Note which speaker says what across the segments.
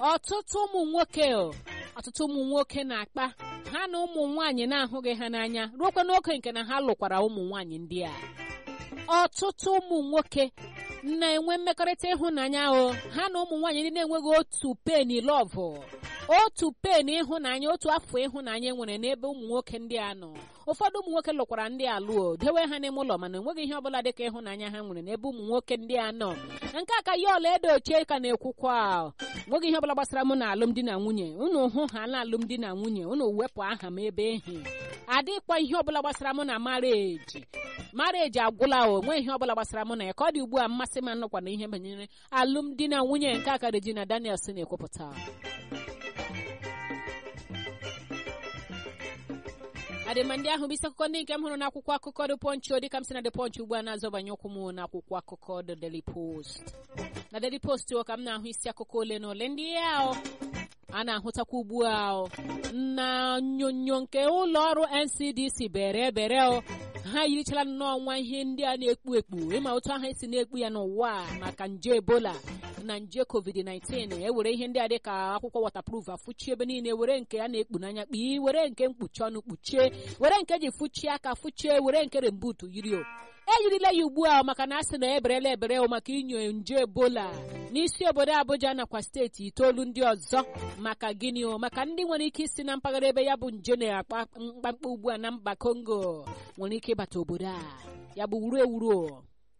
Speaker 1: ọtụtụ ụmụ nwoke ọtụtụ ụmụ nwoke na-akpa ha na ụmụ nwaanyị na-ahụghị ha n'anya ruokwa n'oge nke na ha lụkwara ụmụ nwaanyị ndị a ọtụtụ ụmụ nwoke na-enwe mmekọrịta ịhụnanya o ha na ụmụ nwaanyị ndị na-enweghị otu peni lọvụ otu pen ịhụnanya otu afọ ịhụnanya nwere n'ebe ụmụ nwoke ndị a nọ ụfọdụ ụmụ nwoke lụkwara ndị alụọ dewe ha n'ime ụlọ mana enweghị ihe ọbụla dịka ịhụnanya ha nwere n'ebe ụmụ nwoke ndị a nọ nke a ka ya ọla edo ochie ka na-ekwukwa nweghị ihe ọbụla gbasara mụ na alụmdi na nwunye unu hụ ha na alụmdi na nwunye unu wepụ aha m ebe ehi adịkwa ihe ọbụla gbasara mụ na mareji mareji agwụla o nwe ihe ọbụla gbasara mụ na ya ka ọ dị ugbu a mmasị m nọkwa na ihe banyere alụmdi na nwunye nke aka Regina Daniels na-ekwupụta adịma ndị ahụ bụ isi akụkọ ndị nke m hụrụ n'akwụkwọ akụkọ dị pọnchị o dịka m si na dị pọnchị ugbu a na-azọbanye ụkwụ m n'akwụkwọ akụkọ the daily post na daily post o ka m na-ahụ isi akụkọ ole na ole ndị ya a na-ahụtakwa ugbu a na onyonyo nke ụlọ ọrụ ncdc bere bere o ha yirichala nnọọ nwa ihe ndị a na-ekpu ekpu ịma otu ahụ esi na-ekpu ya n'ụwa maka nje ebola na nje covid-19 ewere ihe ndị a dị ka akwụkwọ waterproof afụchie ebe niile were nke a na-ekpu n'anya kpii were nke mkpuchi ọnụ kpuchie were nke ji fụchie aka fụchie were nke rembutu yiri o eyirila ya ugbu a maka na asị na eberela ebere maka inyo nje ebola n'isi obodo Abuja nakwa steeti itoolu ndị ọzọ maka gịnị o maka ndị nwere ike isi na mpaghara ebe ya bụ nje na-akpa mkpamkpa ugbu a na mba Congo nwere ike ịbata obodo a ya bụ wuru ewuru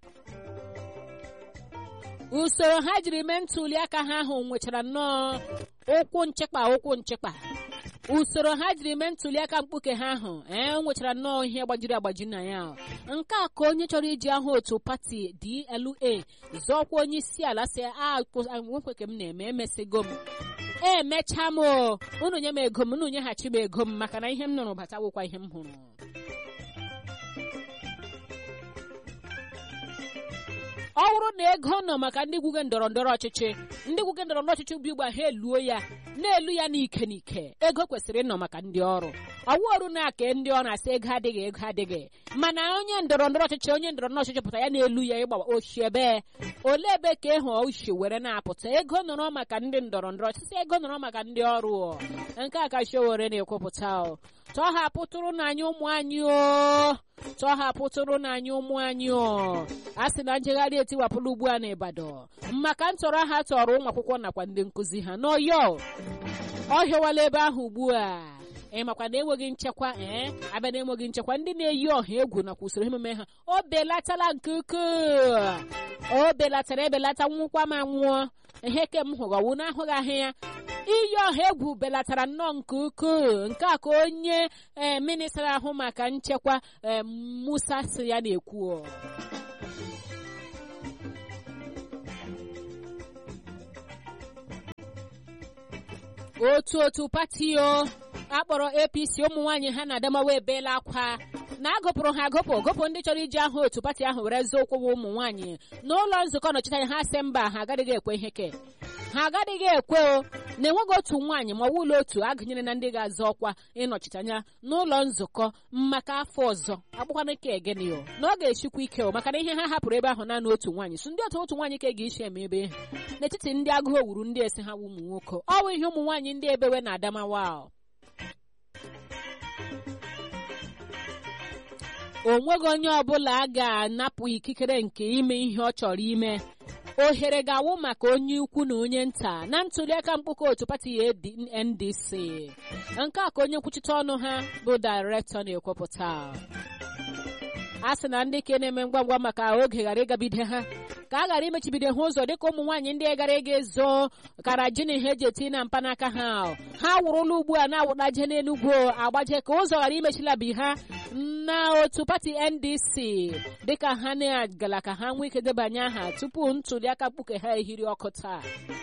Speaker 1: usoro ha jiri mee ntuli aka ha ahụ nwechara nnọọ ụkwụ nchekpa ụkwụ nchekpa usoro ha jiri mee ntuli aka mkpuke ha ahụ ee nwechara nnọọ ihe gbajiri agbaji na ya nke a ka onye chọrọ iji ahụ otu pati DLA zọọkwa onye isi ala si nwekwe ka m na-eme emesigo m emecha m unu nye m ego m unu nyeghachi m ego m maka na ihe m nụrụ batawokwa ihe m hụrụ ọ bụrụ na ego nọ maka ndị gwuge ndọrọ ndọrọ ọchịchị ndị gwuge ndọrọ ndọrọ ọchịchị bụ igba ha eluo ya na-elu ya n'ike n'ike ego kwesịrị ịnọ maka ndị ọrụ ọwụ ọrụ na-aka ndị ọ na-asị ego adịghị ego adịghị mana onye ndọrọ ndọrọ ọchịchị onye ndọrọ ndọrọ ọchịchị pụta ya na-elu ya ịgba oshi ebe ole ebe ka ịhụ oshi were na-apụta ego nọrọ maka ndị ndọrọ ndọrọ ọchịchị ego nọrọ maka ndị ọrụ nke a ka Sowore na-ekwupụta tọhapụtụrụ n'anya ụmụ anyị o tọhapụtụrụ n'anya ụmụ anyị o a sị na njegharị etiwapụla ugbu a n'Ibadan maka ntọrọ ha tọrọ ụmụ akwụkwọ nakwa ndị nkụzi ha n'Ọyọ ọ hịọwala ebe ahụ ugbu a ị makwa na enweghị nchekwa ee abịa na enweghị nchekwa ndị na-eyi ọha egwu nakwa usoro emume ha o belatala nke ukwuu o belatara ebelata nwụkwa ma nwụọ ihe ke m hụrụ na ahụghị ahụ ya iyi ọha egwu belatara nnọọ nke ukwuu nke a ka onye ee minista ahụ maka nchekwa ee Musa si ya na-ekwu otu otu pati o akpọrọ apc ụmụ nwaanyị ha na adamawa ebeela akwa na agụpụrụ ha agụpụ gụpụ ndị chọrọ iji ahụ otu pati ahụ were zụọ ụkwụ ụmụ nwaanyị n'ụlọ nzukọ nọchiteanya ha sị mba ha agaghị ekwe ihe ke ha agaghị ekwe o na enweghị otu nwaanyị ma ọ bụ ụlọ otu agụnyere na ndị ga-azọ ọkwa ịnọchite anya n'ụlọ nzukọ maka afọ ọzọ akpụkwana ike egeni o na ọ ga-echikwa ike o maka na ihe ha hapụrụ ebe ahụ naanị otu nwaanyị so ndị otu otu nwaanyị ka ga-esi eme ebe ha n'etiti ndị agụụ owuru ndị esi ha ụmụ nwoke ọ bụ ihe ụmụ nwaanyị ndị ebewe na adamawa o nweghị onye ọbụla a ga-anapụ ikikere nke ime ihe ọ chọrọ ime ohere ga-awụ maka onye ukwu na onye nta na ntuliaka mkpụkọ otu pati NDC nke a ka onye nkwuchite ọnụ ha bụ dairektọ na-ekwupụta a sị na ndị ke na-eme ngwa ngwa maka oge ghara ịgabide ha ka a ghara imechibido ha ụzọ dịka ụmụ nwaanyị ndị gara ịga ezo kara ji na ihe eji eti na mpanaka ha ha wụrụla ugbu a na-awụdaje n'enugwu agbaje ka ụzọ ghara imechilabi ha na otu pati ndc dịka ha na-agala ka ha nwee ike debanye aha tupu ntuliaka mkpuke ha ehiri ọkụ taa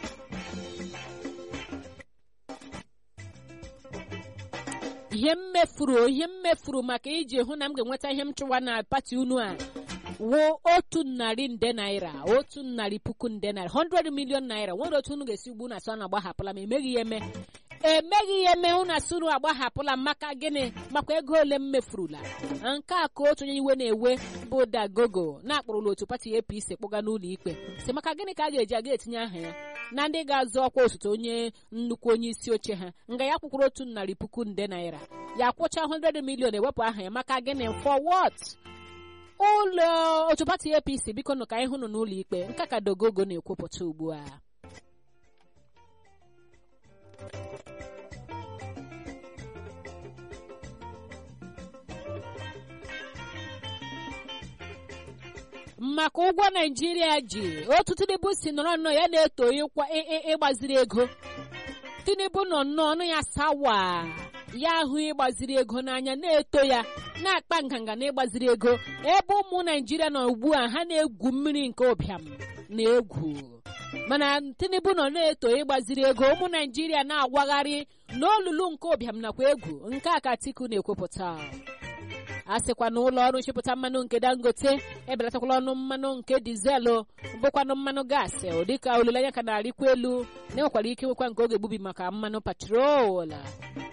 Speaker 1: ihe m mefuru ihe m mefuru maka iji hụ na m ga-enweta ihe m chụwa na pati unu a wuo otu narị nde naira otu narị puku nde naira 100 million naira nwere otu unu ga-esi ugbu na asọ na agbahapụla ma emeghị ya eme emeghị ya eme unu asị unu agbahapụla maka gịnị makwa ego ole m mefurula nke a ka otu onye iwe na-ewe bụ dagogo na-akpọrọla otu pati apc kpọga n'ụlọ ikpe si maka gịnị ka a ga-eji aga etinye aha ya na ndị ga-azọ ọkwa osote onye nnukwu onye isi oche ha nga ya kwụkwụrụ otu narị puku nde naira ya kwụcha 100 milion ewepụ aha ya maka gịnị for what ụlọ otu pati apc biko nụ ka anyị hụnụ n'ụlọ ikpe nke ka dogogo na-ekwupụta ugbu a maka ụgwọ naijiria ji otu tinubu si nọrọ nnọọ ya na-eto ịkwa ịgbaziri ego tinubu nọ nnọọ ọnụ ya sawa ya ahụ ịgbaziri ego n'anya na-eto ya na-akpa nganga na ịgbaziri ego ebe ụmụ naijiria nọ ugbu a ha na-egwu mmiri nke ụbịam na egwu mana tinubu nọ na-eto ịgbaziri ego ụmụ naijiria na-awagharị n'olulu nke ụbịam nakwa egwu nke a ka atiku na-ekwupụta a sịkwa na ụlọ ọrụ nchịpụta mmanụ nke dangote ebelatakwala ọnụ mmanụ nke dizelụ bụkwanụ mmanụ gaasị dịka olileanya ka na-arịkwa elu na enwekwara ike nwekwa nke oge egbubi maka mmanụ patrol